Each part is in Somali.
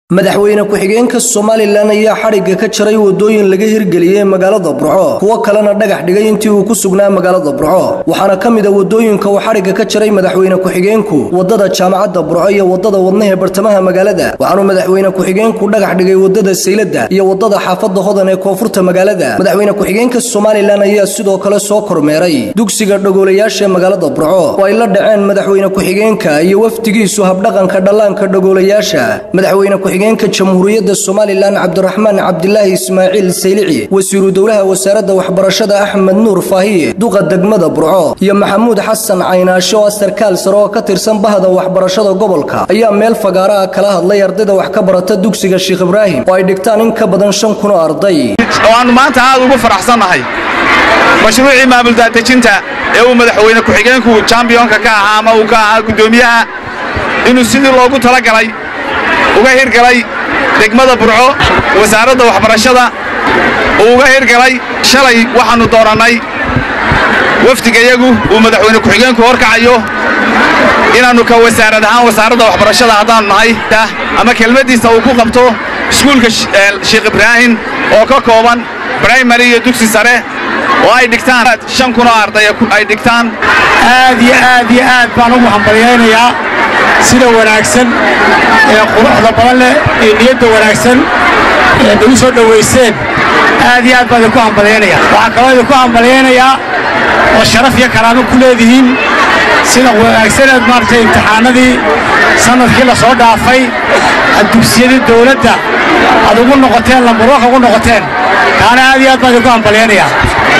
madaxweyne ku-xigeenka somalilan ayaa xadhigga ka jaray wadooyin laga hirgeliyey magaalada burco kuwo kalena dhagax dhigay intii uu ku sugnaa magaalada burco waxaana ka mid a wadooyinka uu xadhigga ka jaray madaxweyne ku-xigeenku wadada jaamacadda burco iyo wadada wadnaha bartamaha magaalada waxaanuu madaxweyne ku-xigeenku dhagax dhigay wadada sayladda iyo wadada xaafadda hodan ee koonfurta magaalada madaxweyne ku-xigeenka somalilan ayaa sidoo kale soo kormeeray dugsiga dhagoolayaasha ee magaalada burco oo ay la dhaceen madaxweyne ku-xigeenka iyo wafdigiisu habdhaqanka dhallaanka dhagoolayaasha madaxweyne ku-xigeenka jamhuuriyadda somalilan cabdiraxmaan cabdilaahi ismaaciil saylici wasiiru dowlaha wasaaradda waxbarashada axmed nuur faahiye duqa degmada burco iyo maxamuud xasan caynaasho oo sarkaal sare oo ka tirsan bahda waxbarashada gobolka ayaa meel fagaara ah kala hadlay ardayda wax ka barata dugsiga sheekh ibraahim oo ay dhigtaan in ka badan shan kun oo arday oo aannu maanta aad ugu faraxsannahay mashruucii maamuldaadejinta ee uu madaxweyne ku-xigeenku jambiyonka ka ahaa ama uu ka ahaa guddoomiyaha inuu sidii loogu talagalay uga hirgalay degmada burco wasaaradda waxbarashada uu uga hirgalay shalay waxaannu doorannay wafdigayagu uu madaxweyne ku-xigeenku horkacayo inaannu ka wasaarad ahaan wasaaradda waxbarashada haddaannu nahay ama kelmaddiisa uu ku qabto iskuulka sheekh ibraahim oo ka kooban braimary iyo dugsi sare oo ay dhigtaan shan kunoo arday ay dhigtaan aad iyo aad iyo aad baan ugu hambalyaynayaa sida wanaagsan ee quruxda badan leh ee niyadda wanaagsan ee nagu soo dhowayseen aad iyo aad baan idinku hambalyaynayaa waxaan kaloo idinku hambalyaynayaa oo sharaf iyo karaamo ku leedihiin sida wanaagsaneed maaragtay imtixaanadii sannadkii la soo dhaafay aad dugsiyadii dawladda aad ugu noqoteen lambarwaka ugu noqoteen kaana aad iyo aad baan idinku hambalyaynayaa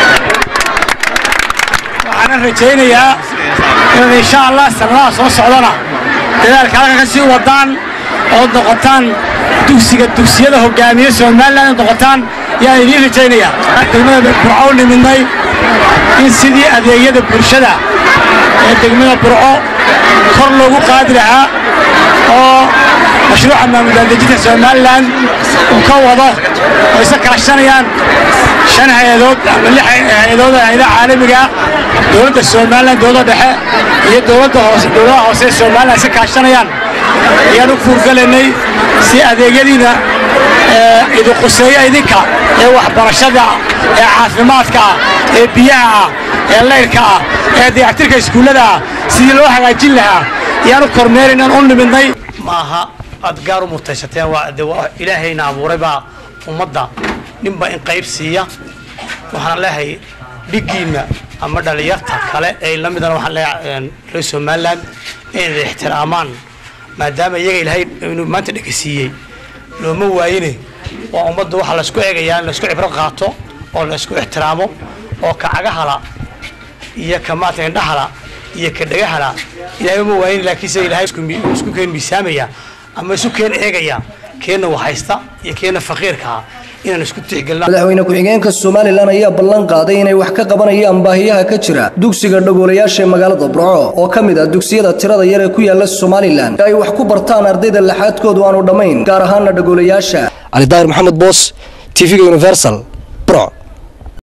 waxaanan rajaynayaa inaad insha allah sannadaha soo socdana dadaalka halka ka sii wadaan ood noqotaan dugsiga dugsiyada hogaamiye somalilan ood noqotaan yaan idiin rajaynayaa degmada burco u nimidnay in sidii adeegyada bulshada ee degmada burco kor loogu qaadi lahaa oo mashruuca maamuldaadejinta somalilan uu ka wado oo isa kaashanayaan shan hay-adood ama lix hay-adood hayadaha caalamiga dowladda somalilan dowladda dhexe iyo dowladda hoose dowladaha hoose ee somalilan isa kaashanayaan ayaan u fuurgalaynay si adeegyadiina idin quseeya idinka ee waxbarashada ee caafimaadka ah ee biyaha ah ee layrka ah ee dayactirka iskuullada ah sidii loo hagaajin lahaa ayaan u kormeeraynaan u nimidnay maaha aad gaar u murtaysateen waa ilaahayna abuuray baa ummadda ninba in qayb siiya waxaan leehay dhiggiinna ama dhallinyarta kale ee la midana waxaan leeyahay reer somalilan inay ixtiraamaan maadaama iyaga ilaahay inuu maanta dhegasiiyey looma waayine waa ummadda waxaa laysku eegayaa in laysku cibro qaato oo laysku ixtiraamo oo ka cagahala iyo ka maata indhahala iyo ka dhagahala ilahay uma waayin laakiinse ilahay isku keen miisaamaya ama isu keen eegaya keenna waxhaysta iyo keenna faqiirkaa inaan isku tixgelina madaxweyne ku-xigeenka somalilan ayaa ballan qaaday inay wax ka qabanayaan baahiyaha ka jira dugsiga dhagoolayaasha ee magaalada burco oo ka mid ah dugsiyada tirada yar ee ku yaala somalilan ee ay wax ku bartaan ardayda laxaadkoodu aanu dhammayn gaar ahaana dhagoolayaasha cali daahir maxamed boos tv-ga universal